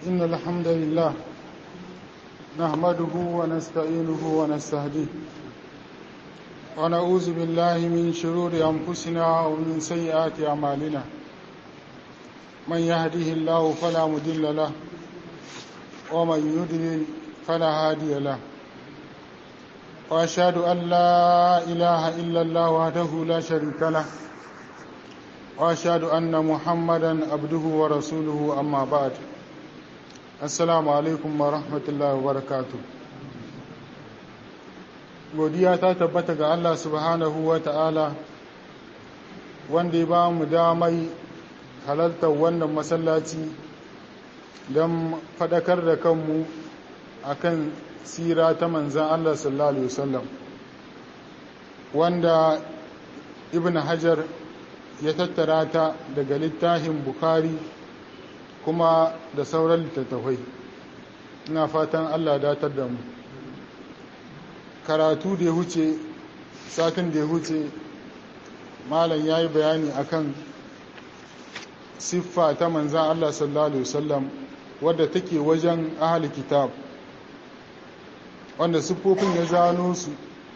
إن الحمد لله نحمده ونستعينه ونستهديه ونعوذ بالله من شرور أنفسنا ومن سيئات أعمالنا من يهده الله فلا مضل له ومن يضلل فلا هادي له وأشهد أن لا إله إلا الله وحده لا شريك له وأشهد أن محمدا عبده ورسوله أما بعد assalamu alaikum wa rahmatullahi wa barakatu godiya ta tabbata ga Allah subhanahu wa ta'ala wanda ya ba mu damai halartar wannan masallaci don faɗakar da kanmu akan sira ta manzan Allah sallallahu alaihi wasallam wanda ibn hajar ya tattara ta daga littafin bukhari kuma da sauran littattafai ina fatan allah datar da mu karatu da ya huce satin da ya huce malam ya yi bayani akan siffa ta manzan allah sallallahu alaihi wasallam wadda take wajen ahali kitab wanda siffofin ya zano su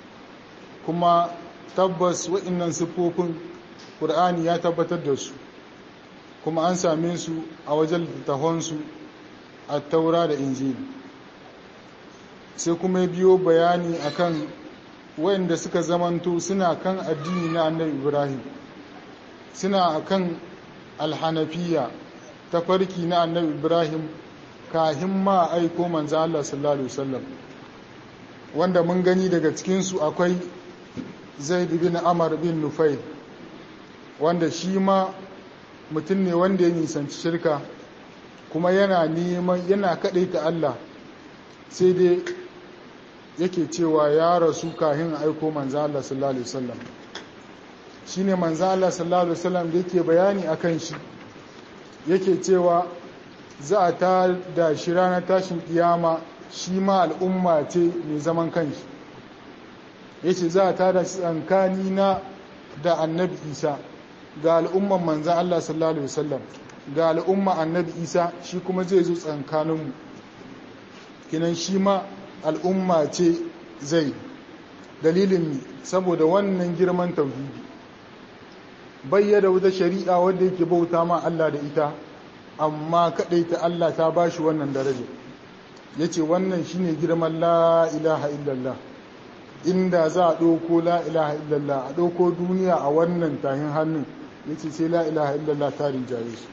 kuma tabbas wa'innan siffofin ƙur'ani ya tabbatar da su kuma an same su a wajen littattafansu a taura da injili sai kuma biyo bayani akan wayanda suka zamanto suna kan addini na annabi ibrahim suna kan alhanafiya ta farki na annabi ibrahim kahin ma aiko manzo Allah sallallahu alaihi wasallam wanda mun gani daga cikinsu akwai zaid bin amar bin nufai wanda shi ma mutum ne wanda ya nisanci shirka kuma yana neman yana ta Allah sai dai yake cewa ya rasu kahin aiko manzo Allah sallallahu alaihi wasallam shine manzo Allah sallallahu alaihi wasallam da yake bayani akan shi yake cewa za a ta da shi ranar tashin kiyama shi ma al'umma ce mai zaman kanshi yace za a ta da tsankani na da annabi Isa ga al'umman manzan Allah sallallahu Alaihi wasallam ga al'umma annabi isa shi kuma zai zo tsankaninmu kinan shi ma al'umma ce zai dalilin saboda wannan girman tauhidi bayyada wata shari'a wadda yake bauta ma Allah da ita amma kadai ta Allah ta ba shi wannan daraja ya ce wannan shi ne girman la ilaha illallah inda za a ɗauko la ilaha illallah a ɗauko duniya a wannan tahin hannun ya ce sai la ilaha illallah ta rinjaye su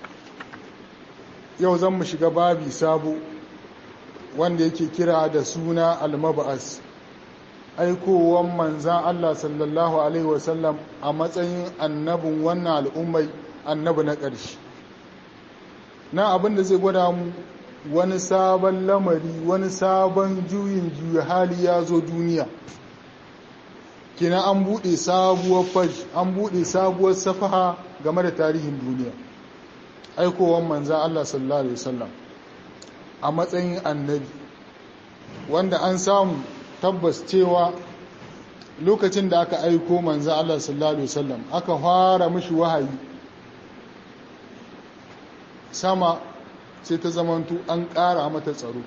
yau zan mu shiga babi sabo wanda yake kira da suna almaba'as aikowan manzan Allah sallallahu alaihi wasallam a matsayin annabin wannan al'ummai annabi na ƙarshe na abin da zai gwada mu wani sabon lamari wani sabon juyin juya hali ya zo duniya kina an buɗe sabuwar faj an buɗe sabuwar safaha game da tarihin duniya aikowar manza Allah sallallahu alaihi wasallam a matsayin annabi wanda an samu tabbas cewa lokacin da aka aiko manza Allah sallallahu alaihi wasallam aka fara mishi wahayi sama sai ta zamantu an ƙara mata tsaro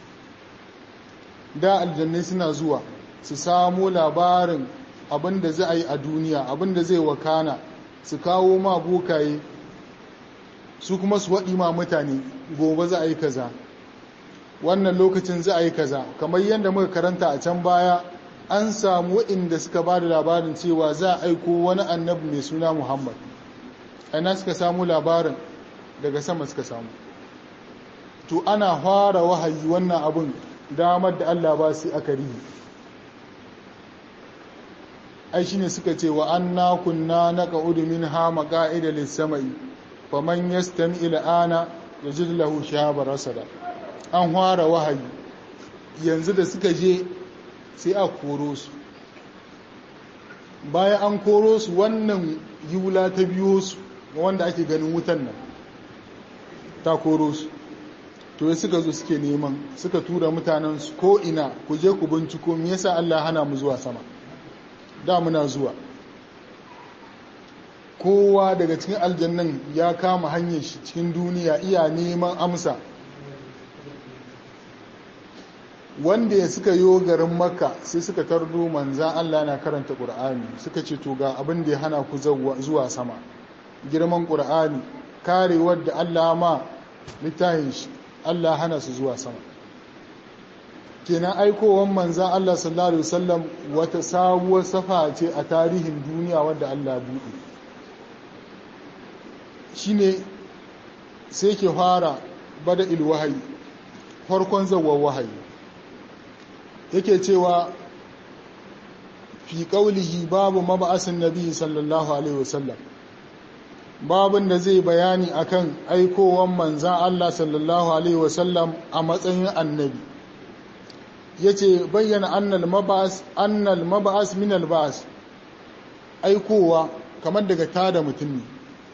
da aljannai suna zuwa su samo labarin abin da za a yi a duniya abin da zai wakana su kawo ma bokaye su kuma su waɗi ma mutane gobe za a yi kaza wannan lokacin za a yi kaza kamar yadda muka karanta a can baya an samu waɗanda suka ba da labarin cewa za a aiko wani annabi mai suna muhammad aina suka samu labarin daga sama suka samu to ana fara wahayi wannan abin damar da allah ba su aka rihi ai shine suka ce wa anna kunna naqa'udu minha maqa'ida lis-sama'i faman yastami il'ana yajid lahu shihaban rasada an fara wahayi yanzu da suka je sai a koro su bayan an koro su wannan yula ta biyo su wanda ake ganin wutan nan ta koro su to suka zo suke neman suka tura mutanen su ko ina ku je ku binciko me yasa Allah hana mu zuwa sama da muna zuwa kowa daga cikin aljannan ya kama hanyar shi cikin duniya iya neman amsa wanda ya suka yo garin makka sai suka tardo manzan Allah na karanta ƙur'ani suka ce to ga abin da ya hana ku zuwa sama girman ƙur'ani karewar da Allah ma littafin shi Allah hana su zuwa sama kenan aikowar manzan Allah sallallahu alaihi wasallam wata sabuwar safa ce a tarihin duniya wadda Allah buɗe shine sai ke fara bada ilwahayi farkon zawar wahayi yake cewa fi ƙaulihi babu maba'asin nabi sallallahu alaihi wasallam babin da zai bayani akan aikowan manzan Allah sallallahu alaihi wasallam a matsayin annabi yace bayyana annal mab'as annal mab'as min al ba'as aikowa kamar daga tada mutum ne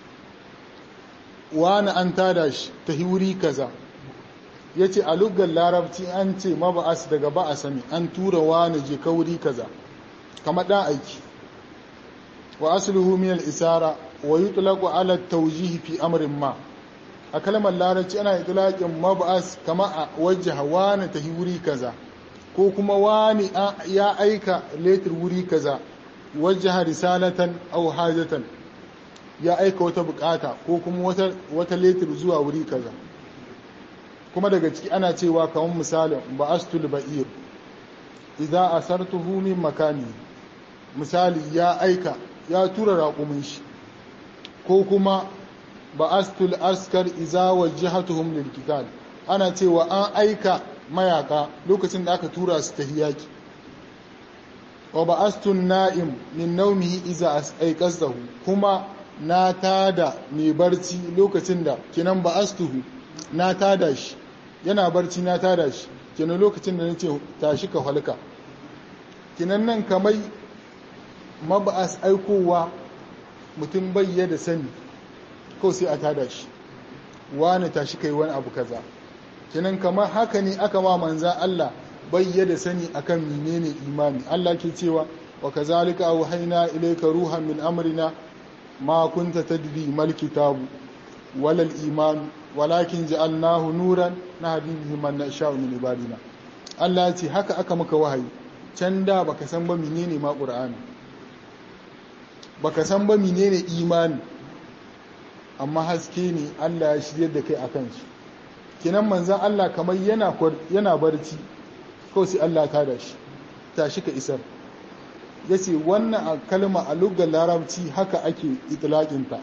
wani an tada shi ta wuri kaza yace a lugar larabci an ce mab'as daga ba'asa ne an tura wani je kauri kaza kamar dan aiki wa asluhu min al isara wa yutlaqu ala at tawjih fi amrin ma a kalmar larabci ana itlaqin mab'as kama a wajha wani ta wuri kaza ko kuma wani ya aika letir wuri kaza wajaha risalatan aw hajatan ya aika wata bukata ko kuma wata wata letir zuwa wuri kaza kuma daga ciki ana cewa kamar misalin ba'astul ba'ir idza asartuhu min makani misali ya aika ya tura raƙumin shi ko kuma ba'astul askar idza wajjahatuhum lil qital ana cewa an aika mayaka lokacin da aka tura su tahiyaki wa ba'astun na'im min naumihi iza aiqazahu kuma na tada mai barci lokacin da kinan ba'astuhu na tada shi yana barci na tada shi kinan lokacin da nace tashi ka halka kinan nan kamai mab'as aikowa mutum bayya da sani ko sai a tada shi wani tashi kai wani abu kaza kenan kamar haka ne aka ma manzan Allah bayyada sani akan menene imani Allah ke cewa wa kazalika auhayna ilayka ruhan min amrina ma kunta tadri mal kitabu wala al iman walakin ja'alnahu nuran nahdi bihi man nasha'u min ibadina Allah ce haka aka maka wahayi can da baka san ba menene ma qur'ani baka san ba menene imani amma haske ne Allah ya shirye da kai akan shi kinan manzan Allah kamar yana barci kawai sai Allah ta da shi tashi ka isar ya ce wannan a kalma a lugar larabci haka ake itilaƙinta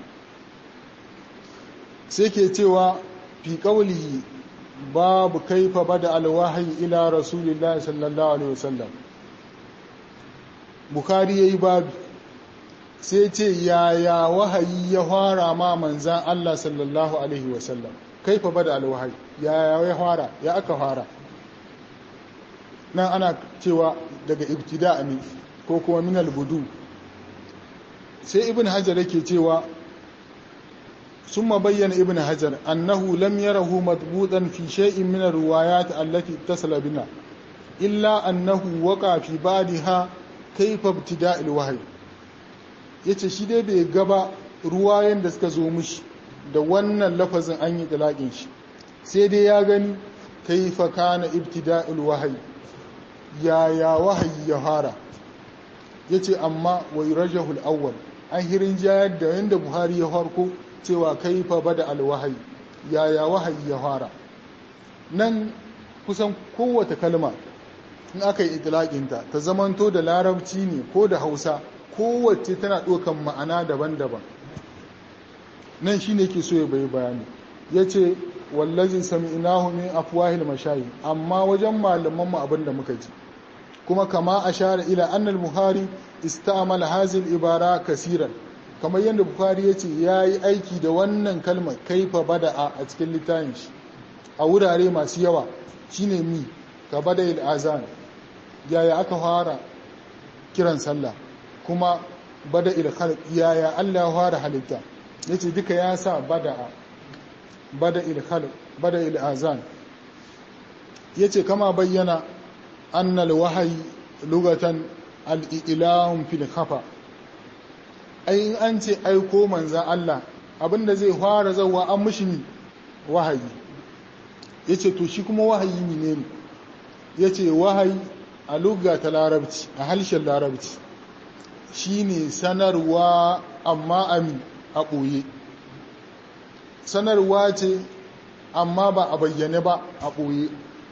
sai ke cewa fi ƙaulihi babu kaifa bada alwahayi ila rasulillah sallallahu alaihi wasallam bukari ya yi babu sai ce yaya wahayi ya fara ma manzan Allah sallallahu alaihi wasallam kaifa bada alwahayi ya ya fara ya aka fara nan ana cewa daga ibtida ne ko kuma min albudu sai ibn hajar yake cewa summa bayyana ibn hajar annahu lam yarahu matbutan fi shay'in min alriwayat allati ittasala bina illa annahu waqa fi ba'daha kaifa ibtida alwahyi yace shi dai bai gaba ruwayen da suka zo mishi da wannan lafazin an yi talaƙin shi sai dai ya gani kaifa kana ibtida'ul wahayi yaya wahayi ya fara yace amma wai rajahul awwal an hirin jayar da yanda buhari ya farko cewa kaifa bada alwahayi yaya wahayi ya fara nan kusan kowace kalma in aka yi itilaƙinta ta zamanto da larabci ne ko da hausa kowace tana ɗaukan ma'ana daban-daban nan shi ne ke so ya bai bayani ya ce wallazi sami'nahu min afwahil mashayi amma wajen malaman mu abinda muka ji kuma kama ashara ila annal buhari istamala hazil ibara kasiran kamar yadda buhari ya ce ya yi aiki da wannan kalmar kaifa bada'a a cikin littafin shi a wurare masu yawa shine mi ka bada il azan yaya aka fara kiran sallah kuma bada il khalq yaya Allah ya fara halitta yace duka ya sa bada'a bada il khalq bada il azan yace kama bayyana annal wahayi lugatan al-ilahum fil khafa ai in an ce aiko manza Allah abinda zai fara zawa an mishi wahayi yace to shi kuma wahayi ne ya ce wahayi a lugga ta larabci a harshen larabci shine sanarwa amma ami a ɓoye sanarwa ce amma ba a bayyane ba a ɓoye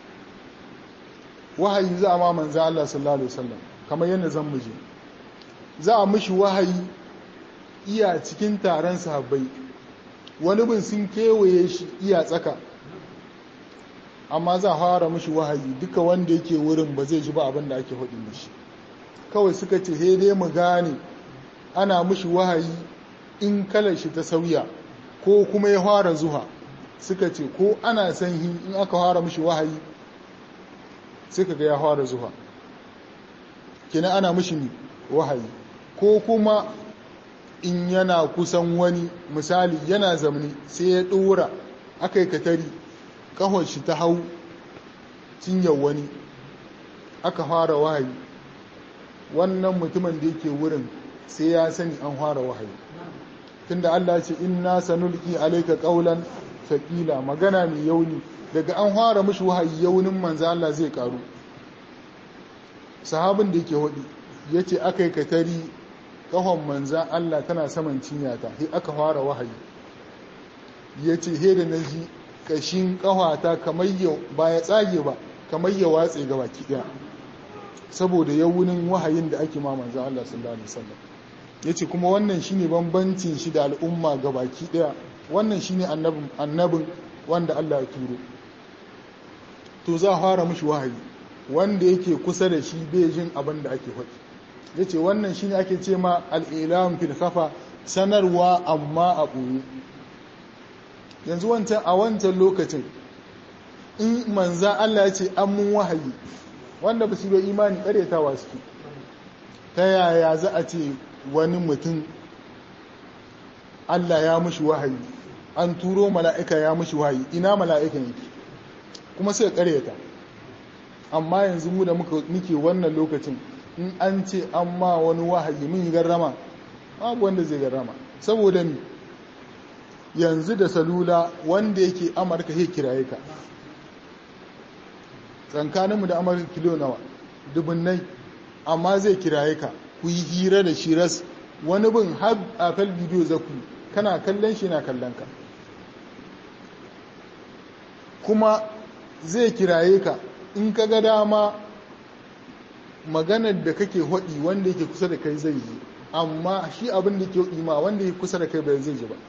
wahayi za a ma manzan Allah sallallahu Alaihi wasallam kamar yadda zan muje za a mishi wahayi iya cikin taron sahabbai wani bin sun kewaye shi iya tsaka amma za a fara mishi wahayi duka wanda yake wurin ba zai ji ba abin da ake faɗi mishi kawai suka ce he dai mu gane ana mishi wahayi in kalar shi ta sauya ko kuma ya fara zuha suka ce ko ana sanyi in aka fara mishi wahayi suka ga ya fara zuha kina ana mishi wahayi ko kuma in yana kusan wani misali yana zamani sai ya ɗora aka yi katari ƙahon shi ta hau cinyar wani aka fara wahayi wannan mutumin da yake wurin sai ya sani an fara wahayi tunda Allah ce inna sanulki alayka qawlan thaqila magana mai yauni daga an fara mishi wahayi yaunin manzo Allah zai karu sahabin da yake hudi yace akai katari kahon manzan Allah tana saman cinyata sai aka fara wahayi yace he da naji kashin kahwata kamar ya ba ya tsage ba kamar ya watse ga baki daya saboda yawunin wahayin da ake ma manzan Allah sallallahu alaihi wasallam yace kuma wannan shine bambancin shi da al'umma ga baki daya wannan shine annabin annabin wanda Allah ya turo to za a fara mishi wahayi wanda yake kusa da shi bai jin abin da ake faɗi ya ce wannan shine ake ce ma al'ilam fil kafa sanarwa amma a ɓoye yanzu wancan a wancan lokacin in manza Allah ya ce an mun wahayi wanda ba su yi imani ƙaryatawa suke ta yaya za a ce wani mutum Allah ya mushi wahayi an turo mala'ika ya mushi wahayi ina mala'ikan yake kuma sai ƙaryata amma yanzu mu da muke wannan lokacin in an ce an ma wani wahayi mun yi garrama babu wanda zai garrama saboda ni yanzu da salula wanda yake amurka ya kiraye ka tsankaninmu da amurka kilo nawa dubunnai amma zai kiraye ka ku yi hira da shi ras wani bin har a fal bidiyo za ku kana kallon shi na kallon ka kuma zai kiraye ka in ka ga dama maganar da kake hodi wanda yake kusa da kai zai yi amma shi abin da ke ima wanda yake kusa da kai bai zai ji ba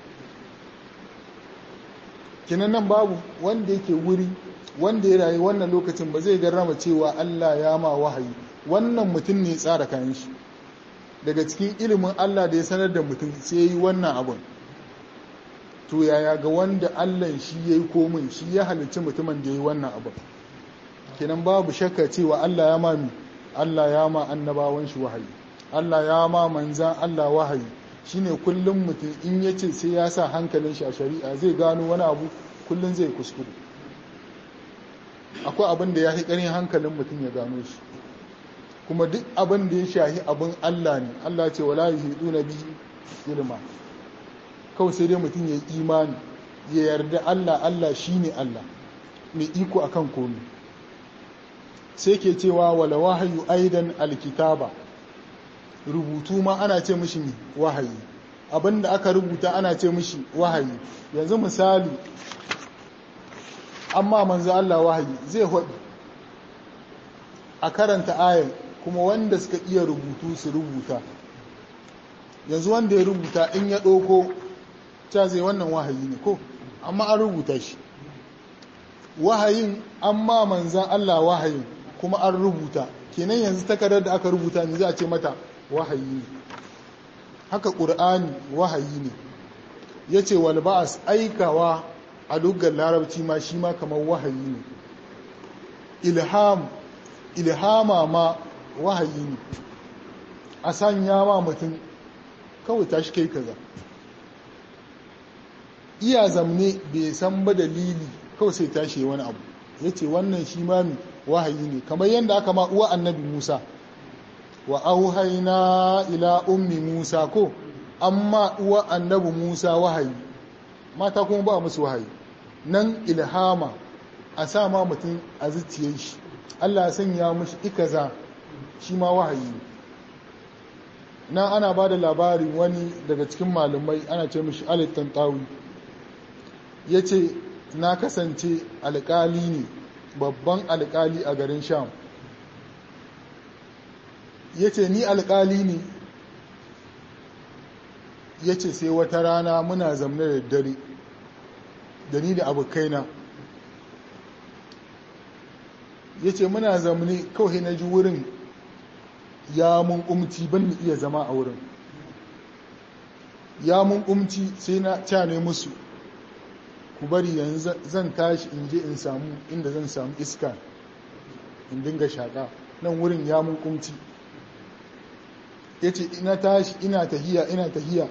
kinan nan babu wanda yake wuri wanda ya rayu wannan lokacin ba zai garrama cewa Allah ya ma wahayi wannan mutum ne tsara kayan shi daga cikin ilimin Allah da ya sanar da mutum sai ya yi wannan abun to yaya ga wanda Allah shi ya yi komin shi ya halicci mutumin da ya yi wannan abun kenan babu shakka cewa Allah ya mami Allah ya ma annabawan shi wahayi Allah ya ma manzan Allah wahayi shine kullum mutum in ya ce sai ya sa hankalin shi a shari'a zai gano wani abu kullum zai kuskure akwai abin da ya fi ƙarin hankalin mutum ya gano shi kuma duk abin da ya shahi abin Allah ne Allah ce wala yuhiduna bihi ilma kawai sai dai mutum ya yi imani ya yarda Allah Allah shine Allah mai iko akan komai sai ke cewa wala wahayu aidan alkitaba rubutu ma ana ce mishi wahayi abinda aka rubuta ana ce mishi wahayi yanzu misali amma manzo Allah wahayi zai haɗu a karanta ayar kuma wanda suka iya rubutu su rubuta yanzu wanda ya rubuta in ya ɗauko ta zai wannan wahayi ne ko amma an rubuta shi wahayin amma manzan Allah wahayin kuma an rubuta kenan yanzu takardar da aka rubuta ne za a ce mata wahayi ne haka ƙur'ani wahayi ne ya ce walba'as aikawa a lugar larabci ma shi ma kamar wahayi ne ilham ilhama ma wahayi ne a sanya ma mutum kawai tashi kai kaza iya zamne bai san ba dalili kawai sai tashi wani abu ya ce wannan shi ma wahayi ne kamar yadda aka ma uwa annabi musa wa auhaina ila ummi musa ko amma uwa annabi musa wahayi mata kuma ba musu wahayi nan ilhama a sa ma mutum a zuciyar shi Allah ya sanya mishi ikaza shi ma wahayi na ana ba da labarin wani daga cikin malumai ana ce mishi alittan tawi ya ce na kasance alƙali ne babban alƙali a garin sham ya ce ni alƙali ne ya ce sai wata rana muna zamne da dare da ni da abokaina ya ce muna zamne kawai na ji wurin ya mun umci ban ni iya zama a wurin ya mun umci sai na cane musu ku bari yanzu zan tashi in je in samu inda zan samu iska in dinga shaƙa nan wurin ya mun umci ya ce ina tashi ina tahiya ina tahiya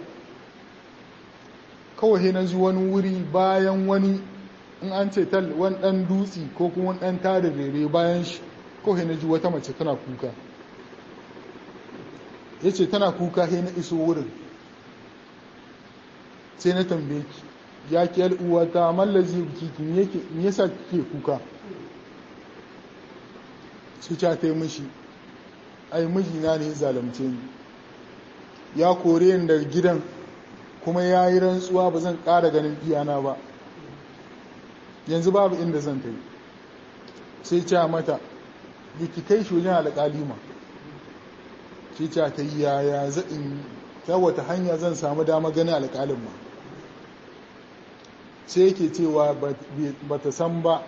kawai na ji wani wuri bayan wani in an ce tal wani ɗan dutse ko kuma wani ɗan tada rere bayan shi kawai na ji wata mace tana kuka ya ce tana kuka sai na iso wurin sai na tambaye ki ya ki uwata mallazi kiki me yasa kike kuka su ca ta yi mishi ai mijina ne zalimce ni ya kore ni daga gidan kuma ya yi rantsuwa ba zan ƙara ganin iyana ba yanzu babu inda zan ta yi sai ca mata ki kai shi wajen alƙalima sai ca ta yi yaya zaɗin ta wata hanya zan samu dama ganin alƙalin ma sai yake cewa ba ta san ba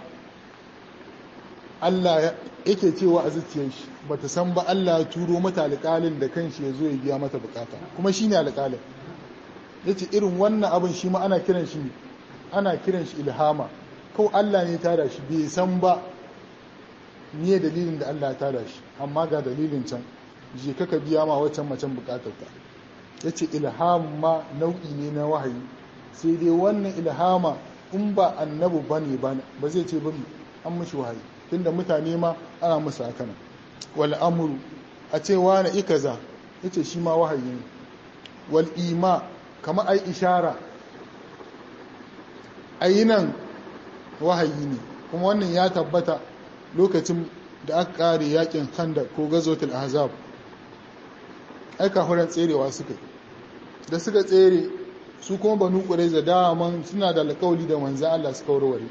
Allah yake cewa a zuciyar shi ba ta san ba Allah ya turo mata alƙalin da kanshi ya zo ya biya mata bukata kuma shi ne alƙalin ya ce irin wannan abin shi ma ana kiran shi ana kiran shi ilhama kawai Allah ne tada shi bai san ba niye dalilin da Allah ya tada shi amma ga dalilin can je kaka biya ma waccan macen bukatarta ya ce ilham ma nau'i ne na wahayi sai dai wannan ilhama in ba annabu ba ne ba zai ce bari an mishi wahayi tunda mutane ma ana musu haka nan wal amru a ce wani ikaza yace shi ma wahayi ne wal ima kama ai ishara ayinan wahayi ne kuma wannan ya tabbata lokacin da aka kare yakin khandaq ko gazotul ahzab ai kafuran tserewa suka da suka tsere su kuma banu qurayza daman suna da alƙawli da manzo Allah suka warware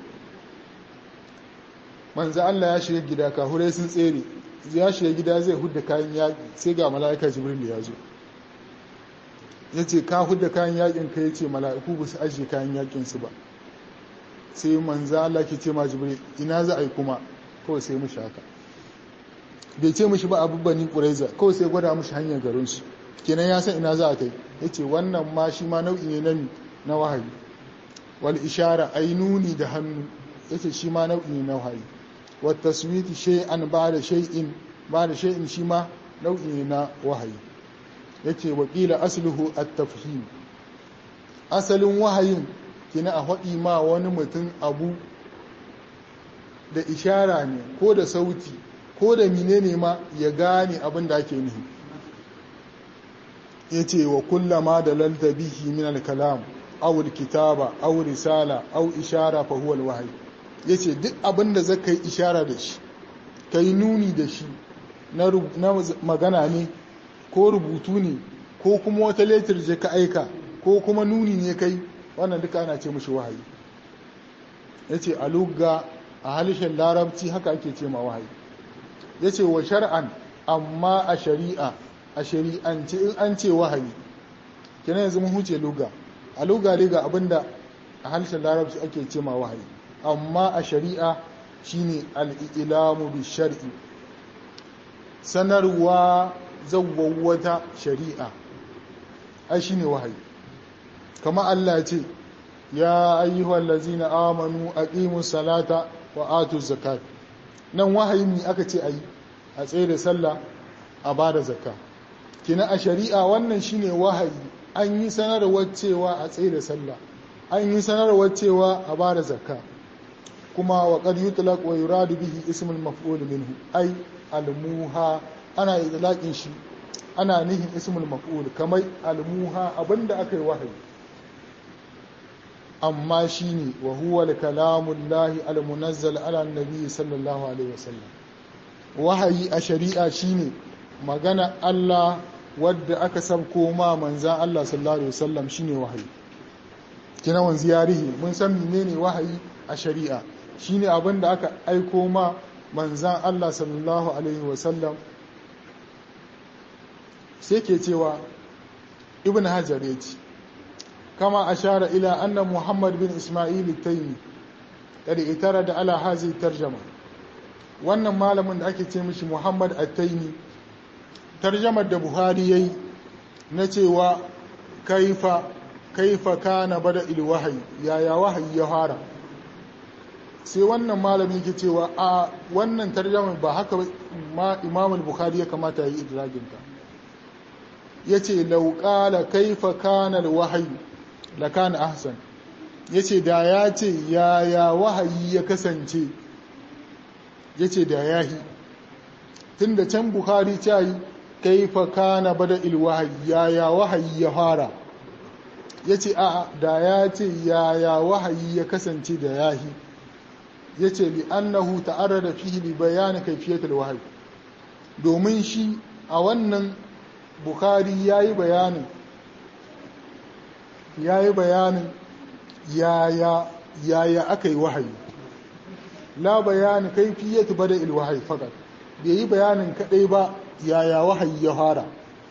manzo Allah ya shiga gida kafurai sun tsere ya shiga gida zai hudda kayan yaƙi sai ga mala'ika jibril ya zo ya ce ka hudda kayan yaƙin ka ya ce mala'iku ba su ajiye kayan yaƙin su ba sai manzo Allah ke ce ma jibril ina za a yi kuma kawai sai mushi haka bai ce mushi ba abu bani ƙuraiza kawai sai gwada mushi hanyar garinsu kenan ya san ina za a kai ya ce wannan ma shi ma nau'i ne na na wahayi wal ishara ai nuni da hannu ya ce shi ma nau'i ne na wahayi wa taswiti shay'an ba da shay'in ba da shay'in shi ma nau'i ne na wahayi yace wakila asluhu at-tafhim asalin wahayin kina a haɗi ma wani mutum abu da ishara ne ko da sauti ko da menene ma ya gane abin da ake nufi ya ce wa kullama da lalta bihi min al-kalam aw kitaba aw risala aw ishara fa huwa al-wahyi yace duk abin da zaka yi ishara da shi kai nuni da shi na magana ne ko rubutu ne ko kuma wata letter je ka aika ko kuma nuni ne kai wannan duka ana ce mishi wahayi yace a lugga a halishin larabci haka ake ce ma wahayi yace wa shar'an amma a shari'a a shari'ance in an ce wahayi kina yanzu mun huce luga a luga ne ga abinda a halishin larabci ake ce ma wahayi amma a shari'a shine al-ilamu bi shar'i sanarwa zawwawata shari'a ai shine wahayi kama Allah ce ya ayyuhal ladzina amanu aqimus salata wa atuz zakat nan wahayi ne aka ce ayi a tsaye da sallah a bada zakka kina a shari'a wannan shine wahayi an yi sanarwar cewa a tsaye da sallah an yi sanarwar cewa a bada zakka kuma wa qad yutlaq wa yuradu bihi ismul maf'ul minhu ai almuha ana idlaqin shi ana nihin ismul maf'ul kamar almuha abinda aka yi wahayi amma shine wa huwa al-kalamu llahi al-munazzal ala nabi sallallahu alaihi wasallam wahayi a shari'a shine magana Allah wadda aka sabko ma manzan Allah sallallahu alaihi wasallam shine wahayi kina wanzu yarihi mun san menene wahayi a shari'a shine abin da aka aiko ma manzan Allah sallallahu alaihi wasallam sai ke cewa ibn hajar ya ce kama ashara ila anna muhammad bin ismail taimi kada itara da ala hazi tarjama wannan malamin da ake ce mishi muhammad at-taimi tarjamar da buhari yayi na cewa kaifa kaifa kana bada ilwahayi yaya wahayi ya fara sai wannan malami ke cewa a wannan tarjamar ba haka ma imamul bukhari ya kamata yi idraginta ya ce lauƙala kaifa kanal wahayi da kana ahsan ya ce da ya ce yaya wahayi ya kasance ya ce da yahi tun da can buhari ta yi kaifa kana bada ilwahayi yaya wahayi ya fara ya ce a da ya ce yaya wahayi ya kasance da yahi ya ce li'annahu ta'arrada fihi li bayani kaifiyatul wahayi domin shi a wannan bukhari ya yi bayanin ya yi bayanin yaya yaya aka yi wahayi la bayani kaifiyatu bada ilwahayi fakat bai yi bayanin kadai ba yaya wahayi ya fara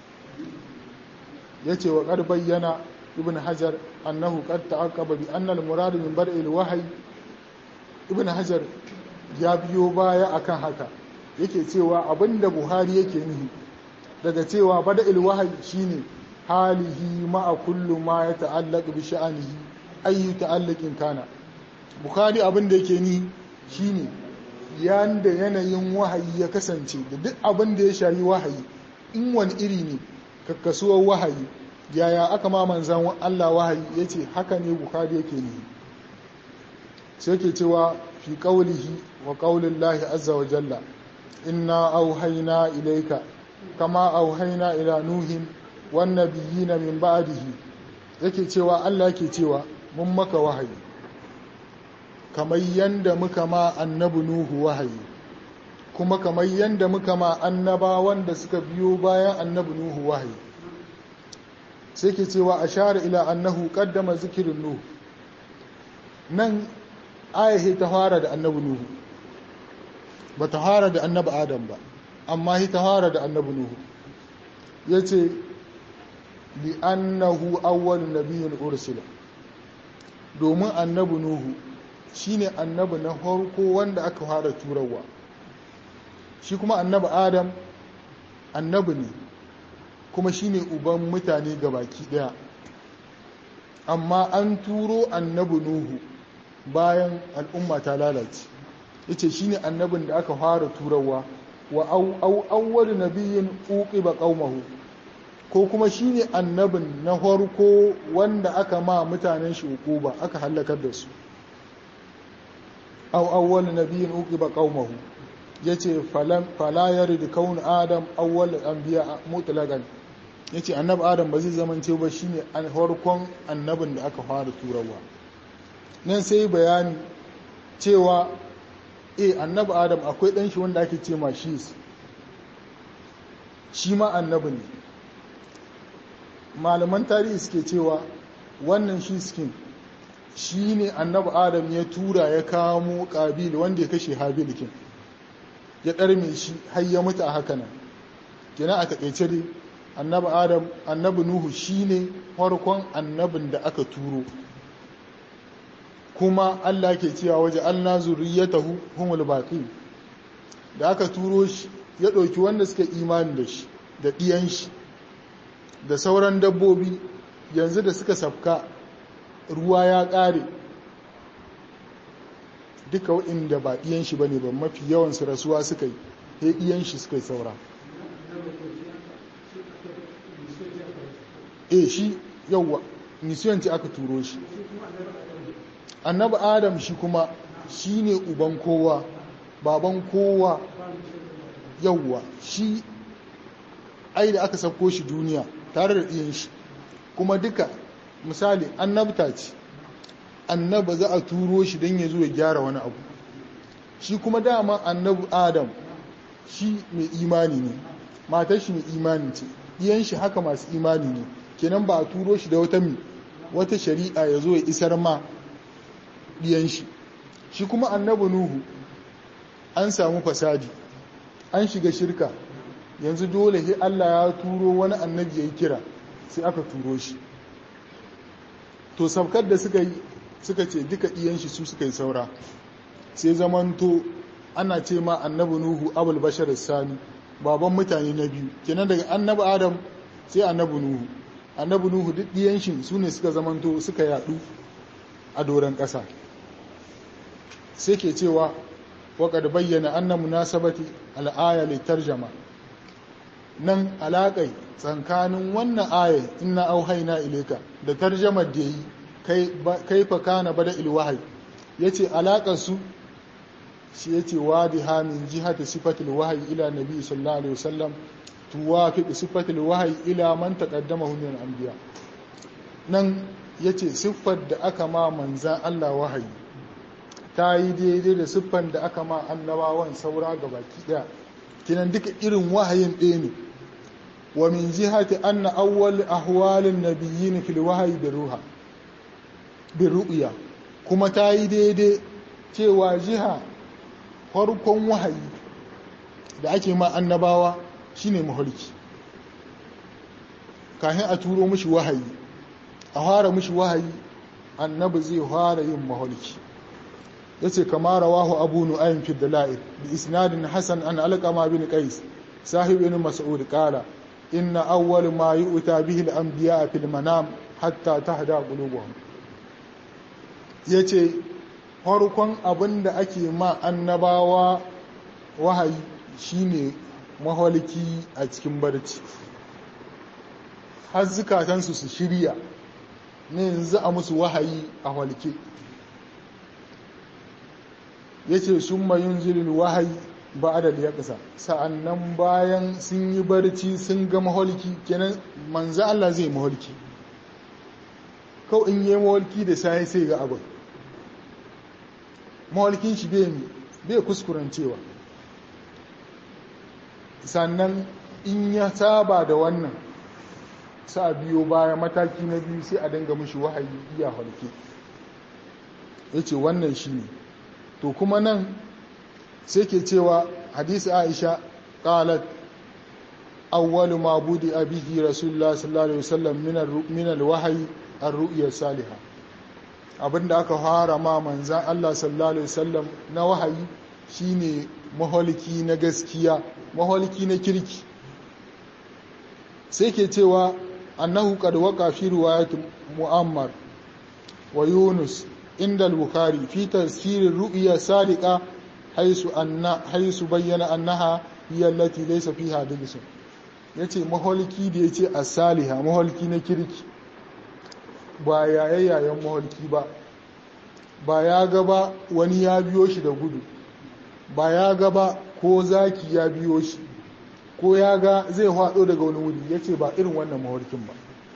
ya ce wa ƙar bayyana ibn hajar annahu qad ta'aqqaba bi anna al-murad min bada ilwahayi ibn hajar ya biyo baya akan haka yake cewa abinda buhari yake nihi daga cewa bada ilwahayi shine halihi ma'a kullu ma ya ta'allaq bi sha'anihi ayyu ta'allaqin kana bukhari abin da yake ni shine yanda yanayin wahayi ya kasance da duk abin da ya shayi wahayi in wani iri ne kakkasuwar wahayi yaya aka ma manzan Allah wahayi yace haka ne bukhari yake ni sai ke cewa fi qawlihi wa qawlillahi azza wa jalla inna auhayna ilayka kama auhaina ila nuhin wannabiyina min ba'dihi yake cewa Allah yake cewa mun maka wahayi kamar yanda muka ma annabi nuhu wahayi kuma kamar yanda muka ma annaba wanda suka biyo bayan annabi nuhu wahayi sai ke cewa ashara ila annahu qaddama zikirin nuhu nan ayahi ta fara da annabi nuhu ba ta fara da annabi adam ba amma hi ta fara da annabi nuhu ya ce li'annahu awwal nabiyyun ursila domin annabi nuhu shine annabi na farko wanda aka fara turawa shi kuma annabi adam annabi ne kuma shine uban mutane baki daya amma an turo annabi nuhu bayan al'umma ta lalace yace shine annabin da aka fara turawa wa awwal nabiyyin uqiba qaumahu ko kuma shine annabin na farko wanda aka ma mutanen shi uquba aka halakar da su aw awwal nabiyyin uqiba qaumahu yace falam fala yarid kaun adam awwal anbiya mutlaqan yace annabi adam ba zai zamance ba shine an farkon annabin da aka fara turawa nan sai bayani cewa e annabi adam akwai ɗan shi wanda ake ce ma shi shi ma annabi ne malaman tarihi suke cewa wannan shi skin shi ne annabi adam ya tura ya kamo ƙabil wanda ya kashe habilikin ya ɗarme shi har ya mutu a haka nan kina a taƙaice dai annabi adam annabi nuhu shi ne farkon annabin da aka turo kuma Allah ke cewa waje Allah zuriyatahu humul baqin da aka turo shi ya ɗauki wanda suka imani da shi da ɗiyan shi da sauran dabbobi yanzu da suka safka ruwa ya ƙare duka waɗanda ba ɗiyan shi bane ba mafi yawan su rasuwa suka yi sai ɗiyan shi suka yi saura eh shi yawwa misiyanci aka turo shi annabi adam shi kuma shi ne uban kowa baban kowa yauwa shi ai da aka sauko shi duniya tare da ɗiyan shi kuma duka misali annabta ce annaba za a turo shi don ya zo ya gyara wani abu shi kuma dama annabi adam shi mai imani ne matar shi mai imani ce iyan shi haka masu imani ne kenan ba a turo shi da wata mi wata shari'a ya zo ya isar ma ɗiyan shi shi kuma annabi nuhu an samu fasadi an shiga shirka yanzu dole sai Allah ya turo wani annabi ya yi kira sai aka turo shi to sabkar da suka yi suka ce duka ɗiyan shi su suka yi saura sai zamanto ana ce ma annabi nuhu abul bashar sani baban mutane na biyu kenan daga annabi adam sai annabi nuhu annabi nuhu duk ɗiyan shi su ne suka zamanto suka yadu a doron ƙasa sai ke cewa waƙar bayyana anna munasabati al'aya litarjama nan alaƙai tsakanin wannan aya inna auhaina ileka da tarjamar da yi kai fa kana bada ilwahai yace alaƙar su shi yace wadiha min jihati sifatil wahyi ila nabi sallallahu alaihi wasallam tuwafiq sifatil wahyi ila man taqaddamahu min al-anbiya nan yace siffar da aka ma manzan Allah wahayi ta yi daidai da siffan da aka ma annabawan saura ga baki daya kinan duka irin wahayin ɗaya ne wa min jihati anna awwal ahwalin nabiyyin fil wahyi bi ruha bi ru'ya kuma ta yi daidai cewa jiha farkon wahayi da ake ma annabawa shine maholki kafin a turo mishi wahayi a fara mishi wahayi annabi zai fara yin maholki yace kama rawahu abu nu'aym fi dalail bi isnadin hasan an alqama bin qais sahib ibn mas'ud qala inna awwal ma yu'ta bihi al-anbiya fil manam hatta tahda qulubuhum yace farkon abinda ake ma annabawa wahayi shine maholiki a cikin barci har zukatansu su shirya ne yanzu a musu wahayi a walke ya ce sun mayun zirin wahayi ba adal ya ƙasa sa'annan bayan sun yi barci sun ga maholki kenan manzo Allah zai maholki kawai in yi maholki da sai sai ga abin maholkin shi bai kuskurancewa sannan in ya saba da wannan sa biyo baya mataki na biyu sai a dinga mishi wahayi iya halke ya ce wannan shi ne to kuma nan sai ke cewa hadisi aisha qalat awwalu ma budi abihi rasulullah sallallahu alaihi wasallam min alwahyi ar-ru'ya salihah abinda aka fara ma manzan Allah sallallahu alaihi wasallam na wahayi shine maholiki na gaskiya maholiki na kirki sai ke cewa annahu qad waqa fi riwayat mu'ammar wa yunus inda al-bukhari fi tafsir ru'ya sadiqa haisu anna haisu bayyana annaha hiya allati laysa fiha dajs yace maholiki da yace as-saliha maholiki na kirki ba yayayen maholiki ba ba ya gaba wani ya biyo shi da gudu ba ya gaba ko zaki ya biyo shi ko ya ga zai haɗo daga wani wuri ya ce ba irin wannan maholkin ba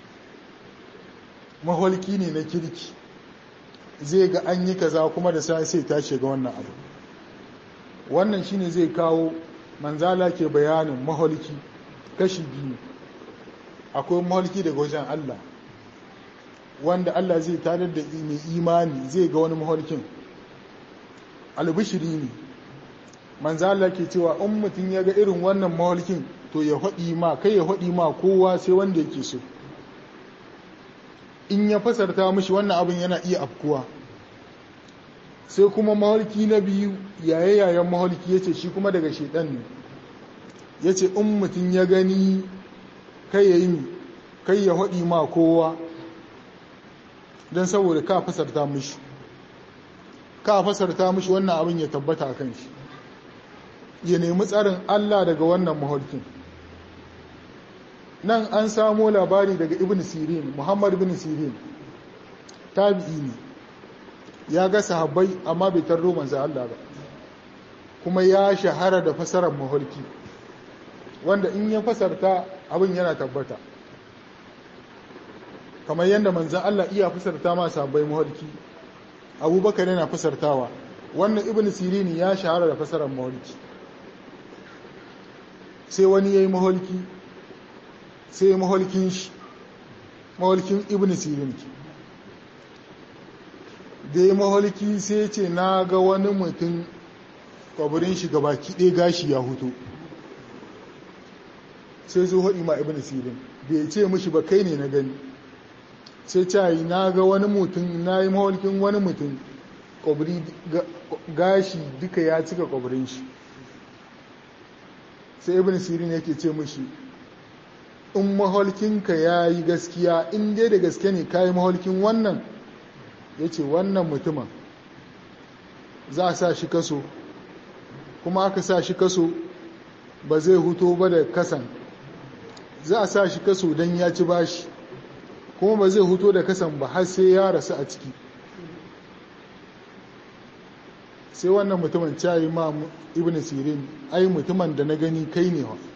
maholki ne na kirki zai ga an yi kaza kuma da sai sai tashi ga wannan abu wannan shine zai kawo manzala ke bayanin maholki kashi biyu akwai maholki daga wajen Allah wanda Allah zai tarar da mai imani zai ga wani maholkin albishiri ne manzala ke cewa in mutum ya ga irin wannan maholkin to ya haɗi ma kai ya haɗi ma kowa sai wanda yake so in ya fasarta mishi wannan abin yana iya afkuwa sai kuma maholki na biyu yaye yayan maholki ya ce shi kuma daga shaidan ne ya ce in mutum ya gani kai ya yi kai ya haɗi ma kowa don saboda ka fasarta mishi ka fasarta mishi wannan abin ya tabbata kan shi ya nemi tsarin Allah daga wannan maholkin nan an samo labari daga ibn sirin muhammad ibn sirin tabi'i ne ya ga sahabbai amma bai tarro manzo Allah ba kuma ya shahara da fasarar maholki wanda in ya fasarta abin yana tabbata kamar yadda manzan Allah iya fasarta ma sahabbai maholki abubakar yana fasartawa wannan ibn sirini ya shahara da fasarar maholki sai wani ya yi maholki sai ya maholkin shi maholkin ibn sirin da ya maholki sai ce na ga wani mutum kwabirin shi gabaki ɗaya gashi ya hutu sai zo haɗi ma ibn sirin bai ce mishi ba kai ne na gani sai cayi na ga wani mutum na yi maholkin wani mutum kwabiri gashi duka ya cika kwabirin shi sai ibn sirin yake ce mishi in maholkinka ya yi gaskiya in dai da gaske ne ka yi maholkin wannan ya ce wannan mutumin za a sa shi kaso kuma aka sa shi kaso ba zai huto ba da kasan za a sa shi kaso don ya ci bashi kuma ba zai huto da kasan ba har sai ya rasu a ciki sai wannan mutumin cayi ma ibn sirin ai mutumin da na gani kai ne wa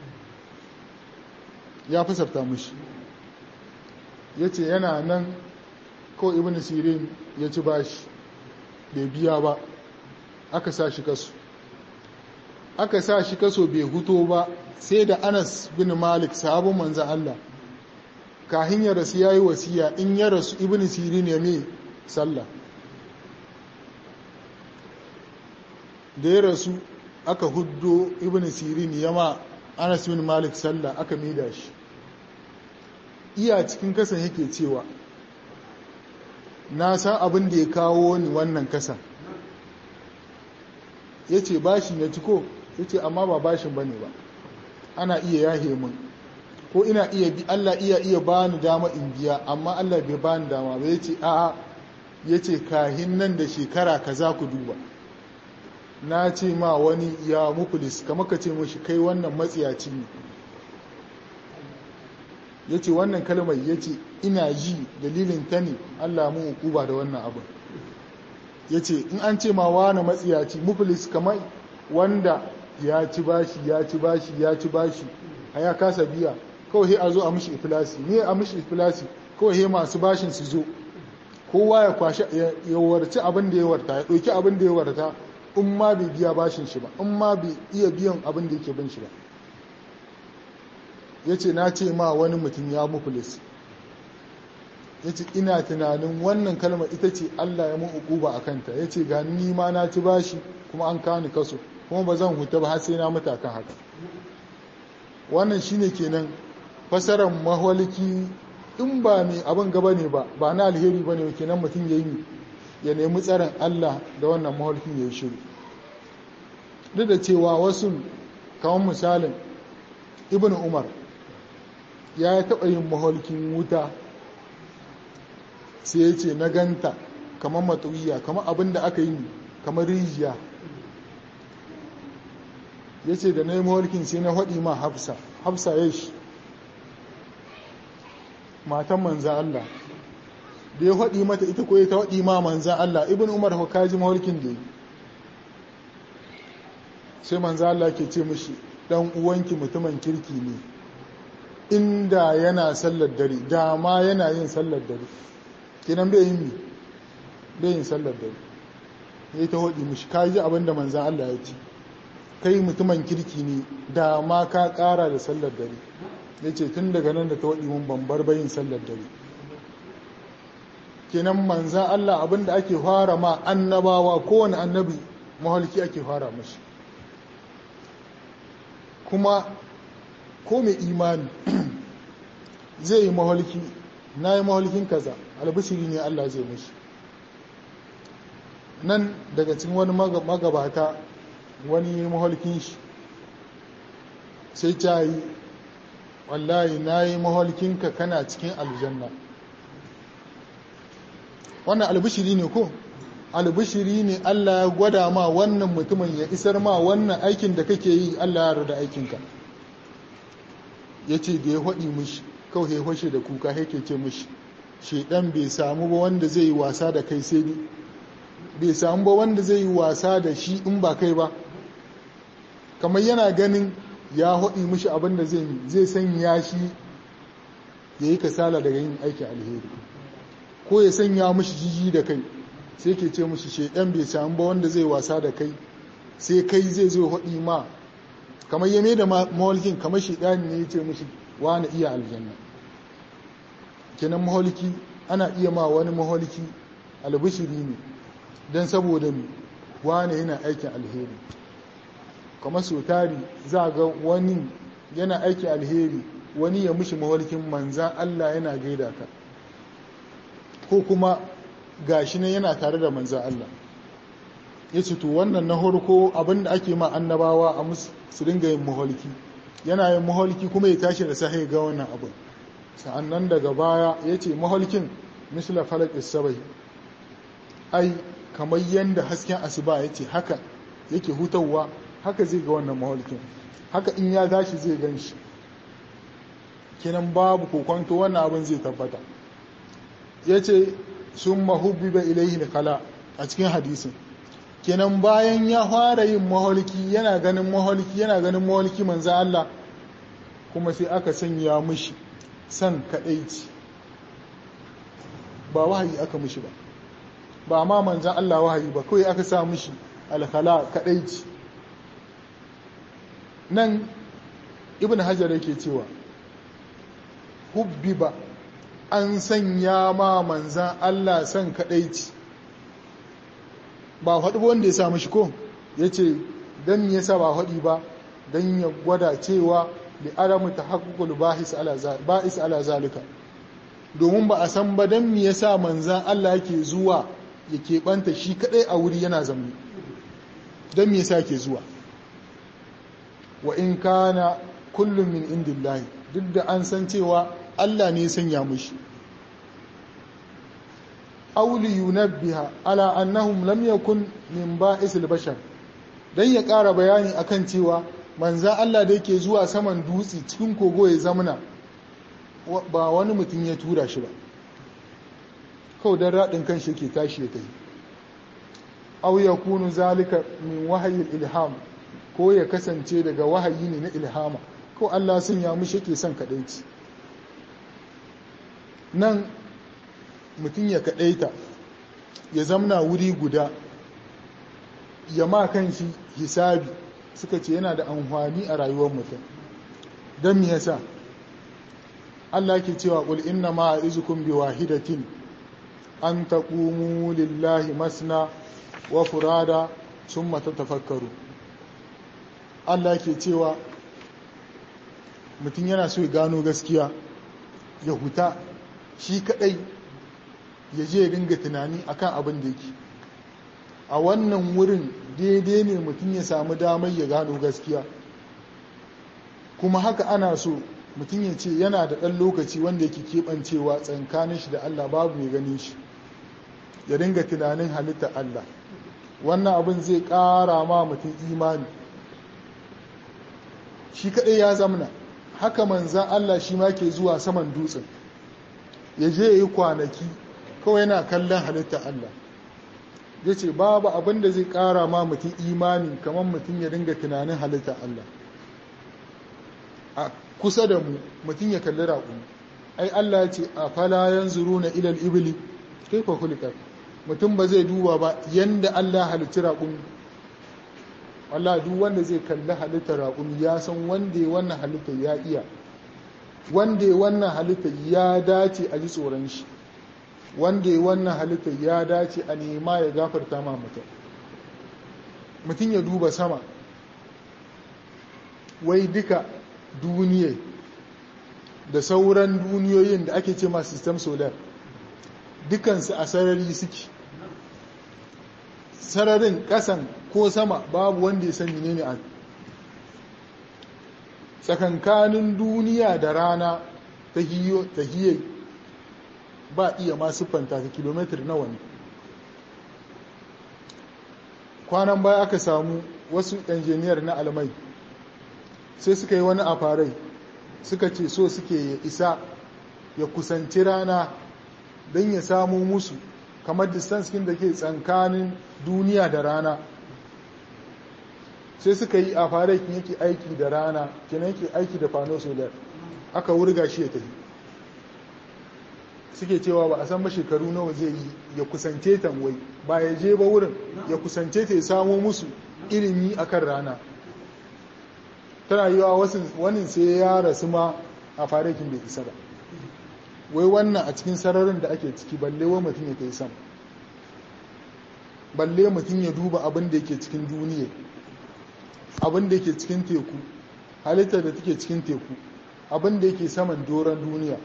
ya fasarta mushi ya ce yana nan kawai ibn sirin ya ci bashi bai biya ba aka sa shi kaso aka sa shi kaso bai huto ba sai da anas bin malik sahabin manzan Allah kahin ya rasu ya yi wasiya in ya rasu ibn sirin ya mai sallah da ya rasu aka huddo ibn sirin ya ma anas bin malik sallah aka maida shi iya cikin kasan yake cewa na san abin da ya kawo ni wannan kasan ya ce bashi na ciko ya ce amma ba bashin ba ne ba ana iya yahe mun ko ina iya bi Allah iya iya bani dama in biya amma Allah bai bani dama ba ya ce a'a ya ce kahin nan da shekara ka za ku duba na ce ma wani ya mukulis kama ka ce mashi kai wannan matsiyaci ne ya ce wannan kalmar ya ce ina ji dalilin ta ne Allah mun hukuba da wannan abin ya ce in an ce ma wani matsiyaci mukulis kamar wanda ya ci bashi ya ci bashi ya ci bashi a ya kasa biya kawai he a zo a mishi ifilasi ne a mishi ifilasi kawai he masu bashin su zo kowa ya kwashe ya warci abin da ya warta ya ɗauki abin da ya warta in ma bai biya bashin shi ba in ma bai iya biyan abin da yake bin shi ba ya ce na ce ma wani mutum ya mukulis ya ce ina tunanin wannan kalmar ita ce allah ya mun ukuba a kanta ya ce ga ni ma na ci bashi kuma an kani kaso kuma ba zan huta ba har sai na mutu kan haka wannan shine kenan fasarar mahwaliki in ba mai abin gaba ne ba ba na alheri ba ne kenan mutum ya yi ya nemi tsarin Allah da wannan mahwalkin ya yi shiru duk da cewa wasu kawon misalin ibn umar ya taɓa yin mahwalkin wuta sai ya ce na ganta kamar matuwiya kamar abin da aka yi kamar rijiya ya ce da na yi mahwalkin sai na haɗi ma hafsa hafsa ya shi matan manzan Allah da ya haɗi mata ita ko ta haɗi ma manzan Allah ibn umar ko kaji mahwalkin da yi sai manzan Allah ke ce mishi ɗan uwanki mutumin kirki ne inda yana sallar dare da ma yana yin sallar dare kinan bai yin mi bai yin sallar dare ya ta haɗi mishi kaji abinda manzan Allah ya ce kai mutumin kirki ne da ma ka ƙara da sallar dare ya ce tun daga nan da ta waɗi mun bambar bayin sallar dare kenan manza Allah abinda ake fara ma annabawa kowane annabi mahalki ake fara mashi kuma ko mai imani zai yi mahalki na yi mahalkin kaza albishiri ne Allah zai mashi nan daga cikin wani magabata wani mahalkin shi sai ta yi wallahi na yi mahalkinka kana cikin aljanna wannan albishiri ne ko albishiri ne Allah ya gwada ma wannan mutumin ya isar ma wannan aikin da kake yi Allah ya rada aikinka ya ce da ya haɗi mishi kawai ya fashe da kuka yake ce mishi shaidan bai samu ba wanda zai yi wasa da kai sai ni bai samu ba wanda zai yi wasa da shi in ba kai ba kamar yana ganin ya haɗi mishi abin da zai sanya shi ya yi kasala daga yin aikin alheri ko ya sanya mishi jiji da kai sai ke ce mishi shaidan bai samu ba wanda zai wasa da kai sai kai zai zo haɗi ma kamar ya da maholkin kamar shaidani ne ya ce mishi wani iya aljanna kenan maholki ana iya ma wani maholki albishiri ne don saboda wani yana aikin alheri kamar so tari za ga wani yana aikin alheri wani ya mishi maholkin manzan Allah yana gaida ka ko kuma gashi ne yana tare da manzan Allah ya ce to wannan na harko abinda ake ma annabawa a musu su dinga yin maholki yana yin maholki kuma ya tashi da sahi ga wannan abin sa'annan daga baya ya ce maholkin misla falak isabai ai kamar yadda hasken asuba ya ce haka yake hutawa haka zai ga wannan maholkin haka in ya tashi zai gan shi kinan babu kokonto wannan abin zai tabbata ya ce sun mahubbi ba ilaihi kala a cikin hadisin kenan bayan ya fara yin maholki yana ganin maholki yana ganin maholki manzo Allah kuma sai aka sanya mishi san kadaici ba wahayi aka mishi ba ba ma manzo Allah wahayi ba kawai aka sa mishi alkhala kadaici nan ibn hajar yake cewa hubbiba an sanya ma manzan Allah san kadaici ba faɗi wanda ya samu shi ko ya ce don ya sa ba faɗi ba don ya gwada cewa da alamu ta haƙuƙul ba'is ala zalika domin ba a san ba don ya sa manzan Allah ke zuwa ya keɓanta shi kaɗai a wuri yana zamani don ya sa ke zuwa wa in kana kullum min indillahi duk da an san cewa Allah ne sanya mushi auli yunabbiha ala annahum lam yakun min ba'is al-bashar dan ya ƙara bayani akan cewa manza Allah da yake zuwa saman dutse cikin kogo ya zamana ba wani mutum ya tura shi ba kawai dan radin kan shi yake tashi ya tafi aw yakunu zalika min wahyi ilham ko ya kasance daga wahayi ne na ilhama ko Allah sun ya mishi yake son kadaici nan mutum ya kaɗaita ya zamna wuri guda ya ma kan shi hisabi suka ce yana da amfani a rayuwar mutum don me yasa Allah ke cewa qul inna ma izukum bi wahidatin an taqumu lillahi masna wa furada summa tatafakkaru Allah ke cewa mutum yana so ya gano gaskiya ya huta shi kadai ya je dinga tunani akan abin da yake a wannan wurin daidai ne mutum ya samu damar ya gano gaskiya kuma haka ana so mutum ya ce yana da ɗan lokaci wanda yake keɓancewa tsankanin shi da Allah babu mai ganin shi ya dinga tunanin halittar Allah wannan abin zai ƙara ma mutum imani shi kaɗai ya zamna haka manzan Allah shi ma ke zuwa saman dutsen ya je ya yi kwanaki kawai yana kallon halittar Allah ya ce babu abin da zai ƙara ma mutum imani kamar mutum ya dinga tunanin halittar Allah a kusa da mu mutum ya kalli raƙumi ai Allah ya ce a falayen zuru na ilal ibili kai fa kulikar mutum ba zai duba ba yanda Allah halitti raƙumi Allah duk wanda zai kalli halittar raƙumi ya san wanda ya wannan halittar ya iya wanda ya wannan halittar ya dace a ji tsoron shi wanda ya wannan halittar ya dace a nema ya gafarta ma mutum mutum ya duba sama wai duka duniya da sauran duniyoyin da ake ce ma system solar dukansu a sarari suke sararin kasan ko sama babu wanda ya sani ne a tsakankanin duniya da rana ta hiyai ba iya ma siffanta ta kilomitar nawa ne kwanan baya aka samu wasu injiniyar na almai sai suka yi wani afarai suka ce so suke ya isa ya kusanci rana don ya samu musu kamar distance da ke tsankanin duniya da rana sai suka yi afarai yake aiki da rana kenan yake aiki da fano solar aka wurga shi ya tafi suke cewa ba a san ba shekaru nawa zai yi ya kusance ta wai ba ya je ba wurin ya kusance ta ya samo musu ilimi akan rana tana yi wa wani sai ya rasu ma a farakin bai isa ba wai wannan a cikin sararin da ake ciki balle wa mutum ya kai sama balle mutum ya duba abin da yake cikin duniya abin da yake cikin teku halittar da take cikin teku abin da yake saman doron duniya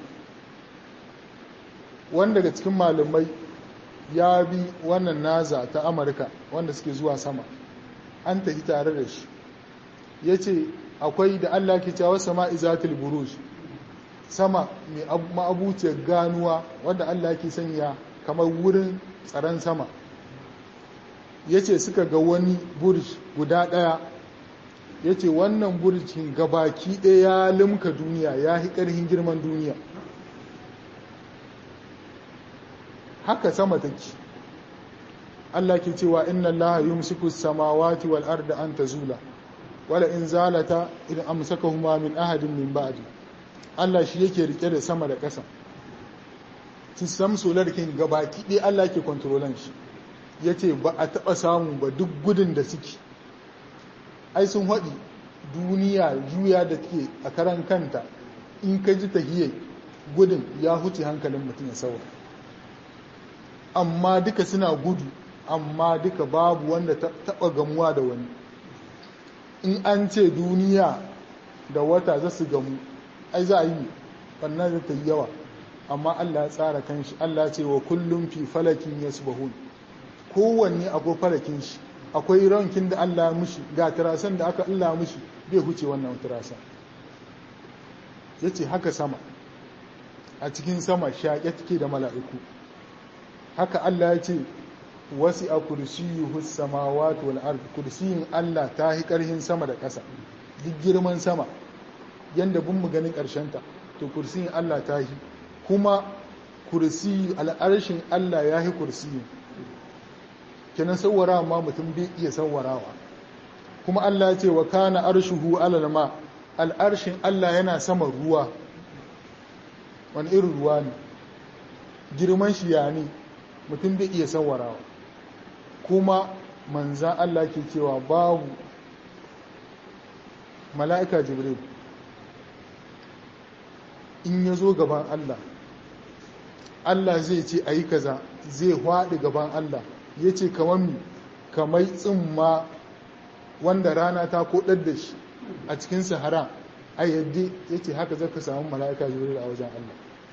wanda daga cikin malamai ya bi wannan naza ta amurka wanda suke zuwa sama an tafi tare da shi ya ce akwai da allah ke cewa sama izatul buruj sama mai ma'abuciyar ganuwa wanda allah ke sanya kamar wurin tsaron sama ya ce suka ga wani burj guda ɗaya ya ce wannan burjin gabaki ɗaya ya limka duniya ya hi ƙarhin girman duniya haka sama take Allah ke cewa inna Allah yumsiku samawati wal arda an tazula wala in zalata in amsakahuma min ahadin min ba'di Allah shi yake rike da sama da ƙasa sistem solar kin gabaki ɗaya Allah ke kontrolan shi yace ba a taɓa samu ba duk gudun da suke ai sun haɗi duniya juya da take a karan kanta in ka ji tahiyya gudun ya huce hankalin mutum ya saura amma duka suna gudu amma duka babu wanda taɓa gamuwa da wani in an ce duniya da wata za su gamu ai za a yi ɓanna da ta yi yawa amma allah ya tsara kanshi allah ce wa kullum fi falakin ya kowanne akwai falakin shi akwai rankin da Allah mushi ga tirasan da aka Allah mushi bai huce wannan tirasa ya ce haka sama a cikin sama shaƙe take da mala'iku haka Allah ya ce wasi a kursiyu samawati wal ard kursiyin Allah ta yi ƙarhin sama da ƙasa duk girman sama yanda bin mu ganin ƙarshenta to kursiyin Allah ta yi kuma kursiyu al'arshin Allah ya yi kursiyin kenan sauwara ma mutum bai iya sauwarawa kuma Allah ce wa kana arshuhu alal ma al'arshin Allah yana sama ruwa wani irin ruwa ne girman shi ya ne mutum bai iya sauwarawa kuma manzan Allah ke cewa babu mala'ika jibril in ya zo gaban Allah Allah zai ce a yi kaza zai haɗi gaban Allah ya ce kamar kamar tsimma wanda rana ta kodar da shi a cikin sahara a yadda ya ce haka zaka samu mala'ika jibril a wajen Allah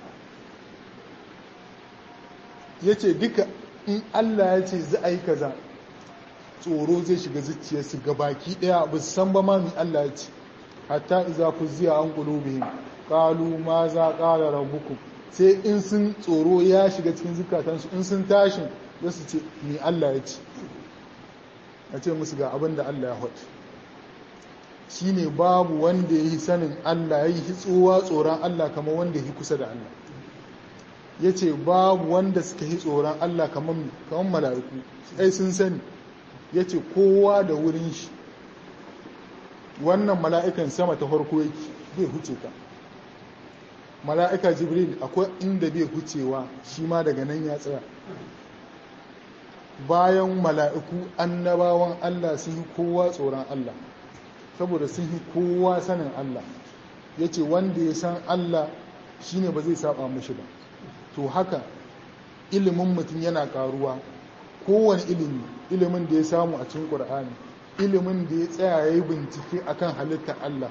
ya ce duka in Allah ya ce za a yi kaza tsoro zai shiga zuciyarsu gabaki daya ba su san ba ma mi Allah ya ce hatta iza ku ziya an qulubihim qalu ma za qala rabbukum sai in sun tsoro ya shiga cikin zukatansu in sun tashin za su ce ni Allah ya ce a ce musu ga abin da Allah ya haɗu shi ne babu wanda ya yi sanin Allah ya yi tsowa tsoron Allah kamar wanda ya yi kusa da Allah ya ce babu wanda suka yi tsoron Allah kamar mala'iku ai sun sani ya ce kowa da wurin shi wannan mala'ikan sama ta farko yake bai huce ka mala'ika jibril akwai inda bai hucewa shi ma daga nan ya tsaya bayan mala'iku annabawan Allah sun yi kowa tsoron Allah saboda sun yi kowa sanin Allah ya ce wanda ya san Allah shi ne ba zai saba mushi ba to haka ilimin mutum yana karuwa kowane ilimi ilimin da ya samu a cikin ƙur'ani ilimin da ya tsaya ya yi bincike akan halittar Allah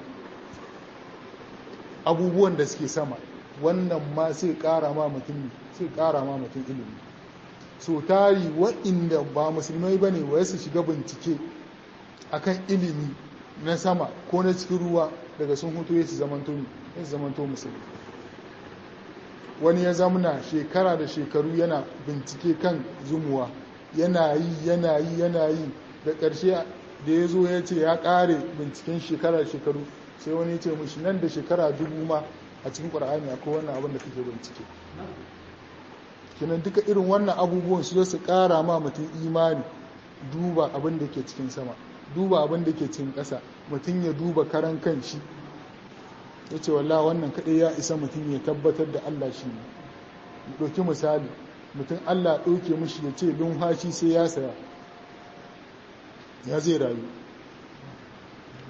abubuwan da suke sama wannan ma sai ƙara ma mutum sai ƙara ma mutum ilimi so tari waɗanda ba musulmai ba ne wa su shiga bincike akan ilimi na sama ko na cikin ruwa daga sun hutu ya su zamanto musulmi wani ya zamuna shekara da shekaru yana bincike kan zumuwa yana yi yana yi yana yi da ƙarshe da ya zo ya ce ya ƙare binciken shekara da shekaru sai wani ya ce mushi nan da shekara dubu ma a cikin ƙwar'ani akwai wannan abin da kake bincike kinan duka irin wannan abubuwan su su ƙara ma mutum imani duba abin da ke cikin sama duba abin da ke cikin ƙasa mutum ya duba karan kan shi ya ce wallah wannan kaɗai ya isa mutum ya tabbatar da Allah shi ne ɗauki misali mutum Allah ɗauke mishi ya ce lumhashi sai ya saya ya zai rayu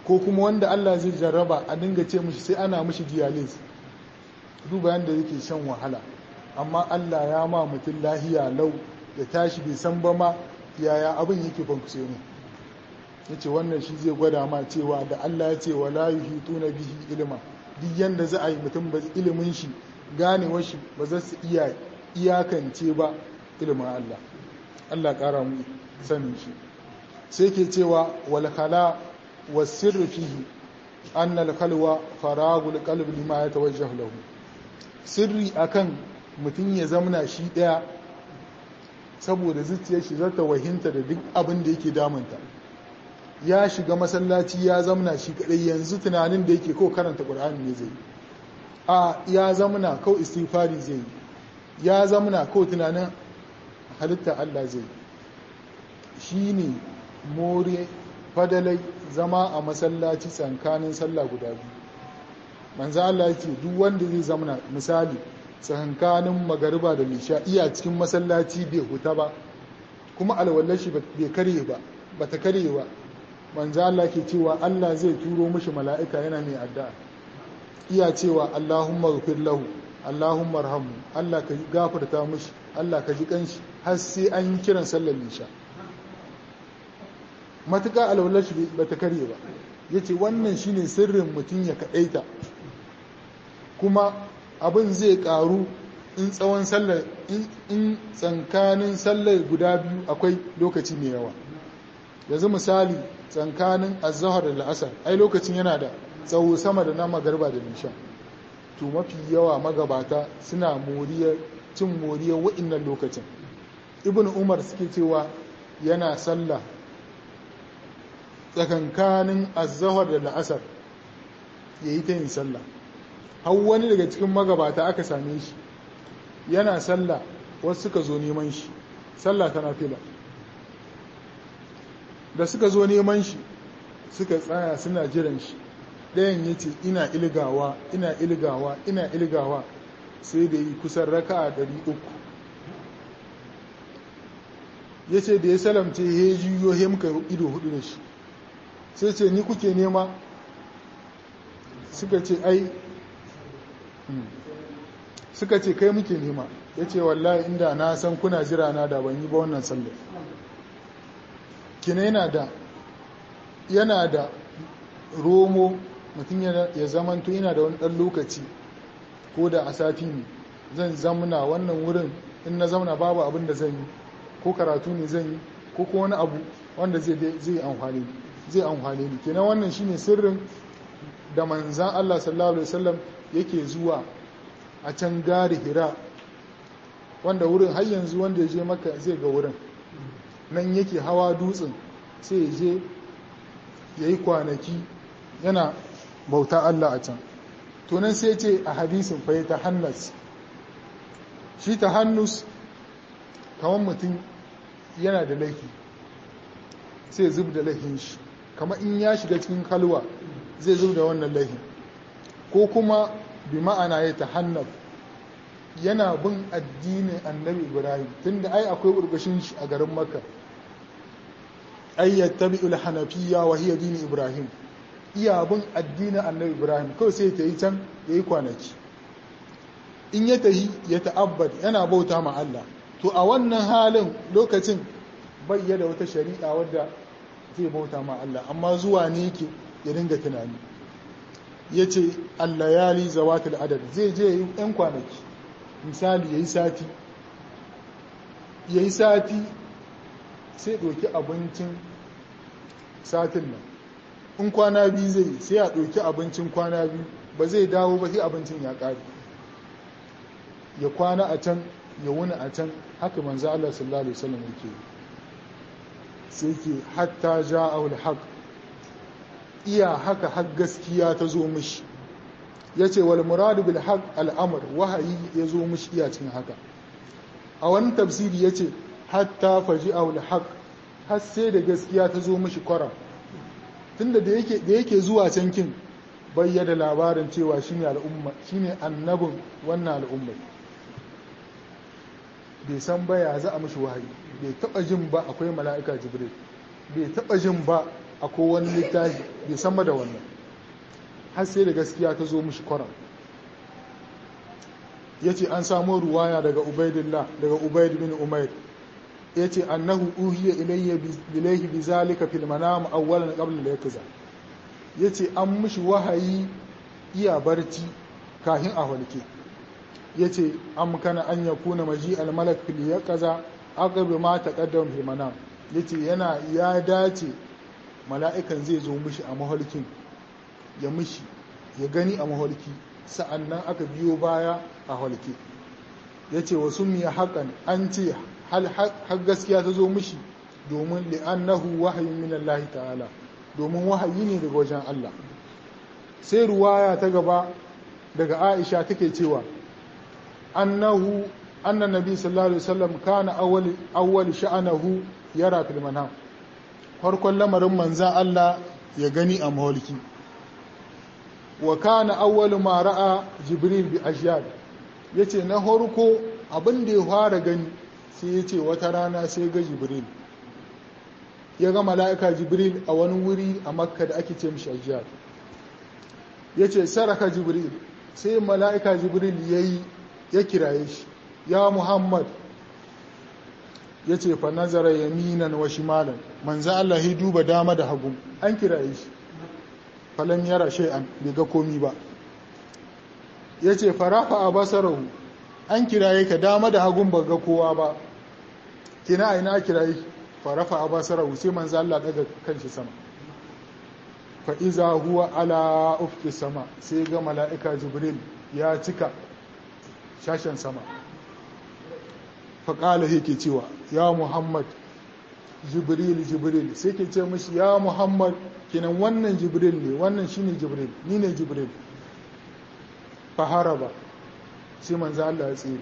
ko kuma wanda Allah zai jarraba a dinga ce mishi sai ana mishi dialysis duba yadda yake shan wahala amma Allah ya ma mutum lahiya lau ya tashi bai san ba ma yaya abin yake bankuse ne ya ce wannan shi zai gwada ma cewa da Allah ya ce wa la yuhituna bihi ilma duk yanda za a yi mutum ba ilimin shi ganewar shi ba za su iya iyakance ba ilimin Allah Allah ƙara mu sanin shi sai ke cewa wal khala was sirru fihi anna al khalwa faragul qalbi lima yatawajjahu lahu sirri akan mutum ya zamna shi daya saboda zuciyar shi zata wahinta da duk abin da yake damunta ya shiga masallaci ya zamna shi kadai yanzu tunanin da yake ko karanta qur'ani ne zai a ya zamna ko istighfari zai ya zamna ko tunanin halitta Allah zai shine more fadalai zama a masallaci tsankanin sallah guda biyu manzo Allah yake duk wanda zai zamna misali tsankanin magariba da lisha iya cikin masallaci bai huta ba kuma alwallar shi bai karye ba bata karye ba manzo Allah ke cewa Allah zai turo mishi mala'ika yana mai addu'a iya cewa Allahumma ghfir lahu Allahumma arhamhu Allah ka gafarta mishi Allah ka ji kanshi har sai an yi kiran sallar lisha matuƙa alwallar shi bata karye ba yace wannan shine sirrin mutum ya kadaita kuma abin zai karu in tsawon sallar in tsankanin sallar guda biyu akwai lokaci mai yawa yanzu misali tsankanin azahar da la'asar ai lokacin yana da tsawo sama da na magarba da nisha to mafi yawa magabata suna moriyar cin moriyar wa'innan lokacin ibn umar suke cewa yana sallah tsakankanin azahar da la'asar ya yi ta yin sallah har wani daga cikin magabata aka same shi yana sallah wasu suka zo neman shi sallah tana fila da suka zo neman shi suka tsaya suna jiran shi ɗayan ya ce ina ilgawa ina ilgawa ina ilgawa sai da yi kusan raka a ɗari uku ya ce da ya salamce ya juyo ya muka ido hudu da shi sai ce ni kuke nema suka ce ai suka ce kai muke nema ya ce wallahi inda na san kuna jira na da ban yi ba wannan sallar kina yana da yana da romo mutum ya zamanto yana da wani ɗan lokaci ko da a sati ne zan zamna wannan wurin in na zamna babu abin da zan yi ko karatu ne zan yi ko ko wani abu wanda zai amfani zai amfani ni kenan wannan shine sirrin da manzan Allah sallallahu alaihi wasallam yake zuwa a can gari hira wanda wurin har yanzu wanda ya je maka zai ga wurin nan yake hawa dutsen sai ya je ya yi kwanaki yana bauta Allah a can tunan sai ce a hadisin fa ta hannas shi ta hannus kamar mutum yana da laifi sai zub da laifin shi kamar in ya shiga cikin kalwa zai zub da wannan laifin ko kuma bi ma'ana ya ta hannaf yana bin addinin annabi ibrahim tunda ai akwai burbushin shi a garin makka ay yattabi'ul hanafiyya wa hiya dini ibrahim iya bin addinin annabi ibrahim kawai sai ta yi can yayi kwanaki in ya tahi ya ta'abbad yana bauta ma Allah to a wannan halin lokacin bai da wata shari'a wadda zai bauta ma Allah amma zuwa ne yake ya dinga tunani yace allayali zawatul adad zai je yi yan kwanaki misali yayi sati yayi sati sai ɗauki abincin satin nan in kwana biyu zai sai a ɗauki abincin kwana biyu ba zai dawo ba sai abincin ya ƙare ya kwana a can ya wuni a can haka manzo Allah sallallahu alaihi wasallam yake sai ke hatta ja'ahul haq iya haka har gaskiya ta zo mishi yace wal muradu bil haq al amr wahayi ya zo mishi iya cin haka a wani tafsiri yace hatta faji'ahul haq har sai da gaskiya ta zo mishi kwara tunda da yake da yake zuwa can kin bayyana labarin cewa shine al'umma shine annabin wannan al'umma bai san ba ya za a mishi wahayi bai taba jin ba akwai mala'ika jibril bai taba jin ba akwai wani littafi bai san da wannan har sai da gaskiya ta zo mishi kwaram ya ce an samu ruwaya daga ubaidillah daga ubaid bin umair ya ce annahu uhiya ilayya bilaihi bi zalika fil manam awwalan qabla la yakza ya ce an mishi wahayi iya barci kahin a walke ya ce an kana an yakuna maji al malak fil yaqza aqab ma taqaddam fil manam ya ce yana ya dace mala'ikan zai zo mishi a maholkin ya mishi ya gani a maholki sa'annan aka biyo baya a holke ya ce wasu miya haƙan an ce har gaskiya ta zo mishi domin li'annahu wahayin min Allah ta'ala domin wahayi ne daga wajen Allah sai ruwaya ta gaba daga Aisha take cewa annahu annan nabi sallallahu alaihi wasallam kana awwal awwal sha'anahu yara fil manam farkon lamarin manzan Allah ya gani a maholki wa kana awwalu ma ra'a jibril bi ashyad yace na horko abin da ya fara gani sai yace wata rana sai ga jibril ya ga mala'ika jibril a wani wuri a makka da ake ce mishi ashyad yace saraka jibril sai mala'ika jibril yayi ya kiraye shi ya muhammad yace fa nazara yaminan wa shimalan manzo Allah ya duba dama da hagu an kiraye shi falam yara shay'an bai ga komi ba yace farafa a basarahu an kiraye ka dama da hagun ba ga kowa ba kina ina kiraye farafa a basarahu sai manzo Allah daga kanshi sama fa iza huwa ala ufki sama sai ga mala'ika jibril ya cika shashen sama fa qala yake cewa ya muhammad jibril jibril sai ke ce mashi ya muhammad kinan wannan jibril ne wannan shine jibril ni ne jibril faharaba sai manzo Allah ya tsere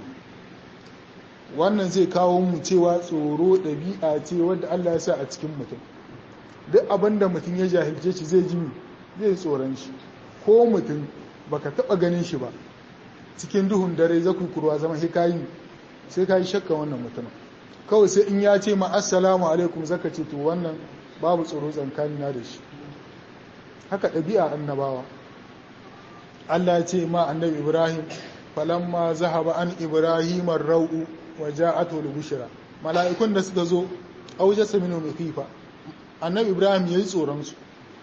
wannan zai kawo mu cewa tsoro ɗabi'a ce wadda Allah ya sa a cikin mutum duk abin da mutum ya jahilce shi zai ji zai tsoron shi ko mutum baka taba ganin shi ba cikin duhun dare zaku kurwa zama sai kayi sai kayi shakka wannan mutumin kawai sai in ya ce ma assalamu alaikum zaka ce to wannan babu tsoro tsankanina da shi haka ɗabi'a annabawa Allah ya ce ma annabi Ibrahim falamma zahaba an Ibrahim ar-ra'u wa ja'atu al-bushra mala'ikun da suka zo aujasa minhu khifa annabi Ibrahim yayi tsoron su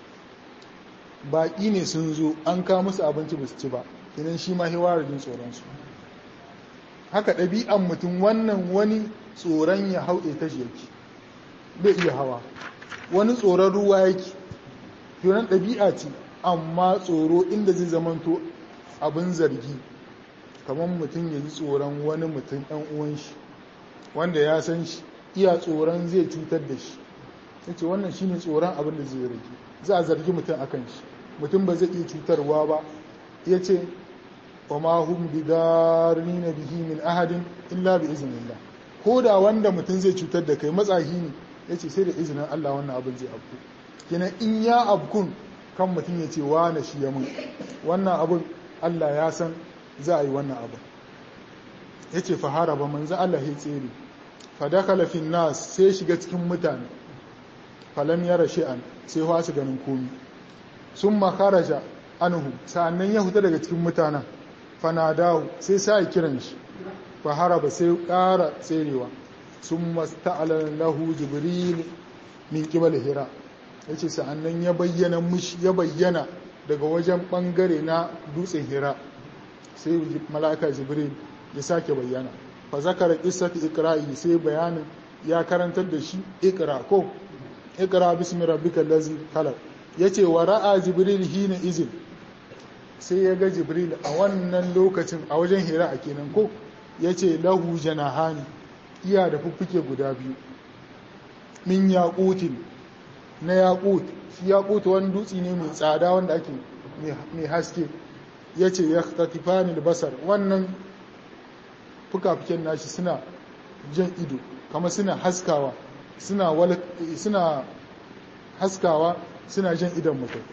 baki ne sun zo an ka musu abinci ba su ci ba kinan shi ma hiwara jin tsoron su haka ɗabi'an mutum wannan wani tsoron ya hauɗe ta yake bai iya hawa wani tsoron ruwa yake yonan ɗabi'a ce amma tsoro inda zai zamanto abin zargi kamar mutum ya ji tsoron wani mutum ɗan uwan shi wanda ya san shi iya tsoron zai cutar da shi ya ce wannan shine tsoron abin da zai rage za a zargi mutum a kan shi mutum ba zai iya cutarwa ba ya ce wa ma hum bidarina bihi min ahadin illa bi iznillah ko da wanda mutum zai cutar da kai matsahi ne ya ce sai da izinin Allah wannan abin zai abku kenan in ya abkun kan mutum ya ce wane shi ya mun wannan abin Allah ya san za a yi wannan abin ya ce fahara ba manzo Allah ya tsere fadakala fin nas sai shiga cikin mutane falam yara shi'an sai wasu ganin komi sun makaraja anhu sa'annan ya huta daga cikin mutanen fanadahu sai sa kiran shi fahara ba sai ƙara tserewa sun masta'alar lahu jibril min kibal hira ya ce sa'annan ya bayyana mushi ya bayyana daga wajen ɓangare na dutsen hira sai mala'aka jibril ya sake bayyana fa zakara qissati ikra'i sai bayanin ya karantar da shi ikra ko ikra bismi rabbikal ladzi khalaq yace wa ra'a jibril hina izin sai ya ga jibril a wannan lokacin a wajen hira a kenan ko yace lahu janahani iya da fuffuke guda biyu min yaqutin na yaqut shi yaqut wani dutse ne mai tsada wanda ake mai haske yace yahtatifani basar wannan fuka-fuken nashi suna jan ido kama suna haskawa suna suna haskawa suna jan idon mutum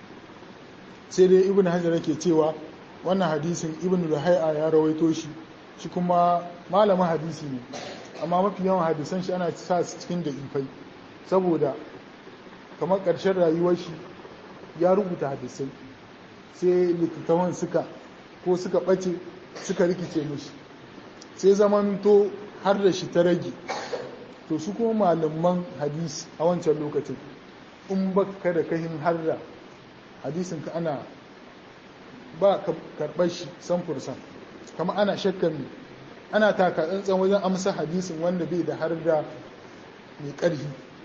sai dai ibn hajar yake cewa wannan hadisin ibn luhai'a ya rawaito shi shi kuma malamin hadisi ne amma mafi yawan hadisan shi ana sa su cikin da ifai saboda kamar ƙarshen rayuwar shi ya rubuta hadisai sai littattafan suka ko suka ɓace suka rikice mishi sai zamanto har da shi ta rage to su kuma malaman hadisi a wancan lokacin in ba ka da kahin har da hadisin ka ana ba ka karɓar shi san fursan kama ana shakkan ana taka tsantsan wajen amsa hadisin wanda bai da har da mai ƙarfi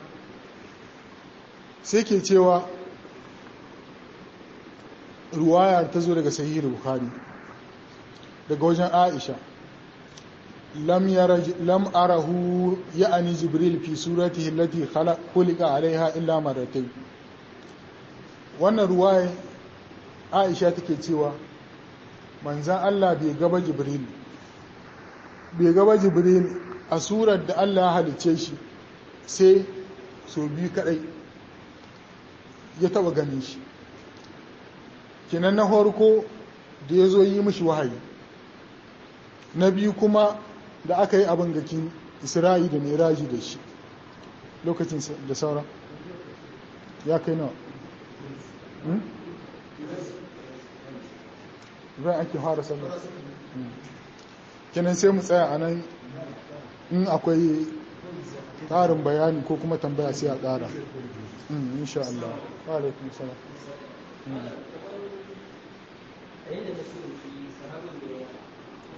sai ke cewa ruwaya ta zo daga sahihul bukhari daga wajen aisha lam lam arahu ya'ani jibril fi suratihi allati khuliqa alaiha illa marratayn wannan ruwaya aisha take cewa manzan Allah bai gaba jibril bai gaba jibril a surar da Allah ya halice shi sai so biyu kadai ya taba ganin shi kinan na farko da ya zo yi mishi wahayi na biyu kuma da aka yi abin gakin isra'i da miraji da shi lokacin da sauran ya kai nawa zai ake fara sallar kinan sai mu tsaya a nan in akwai ƙarin bayani ko kuma tambaya sai a ƙara insha Allah wa alaikum salam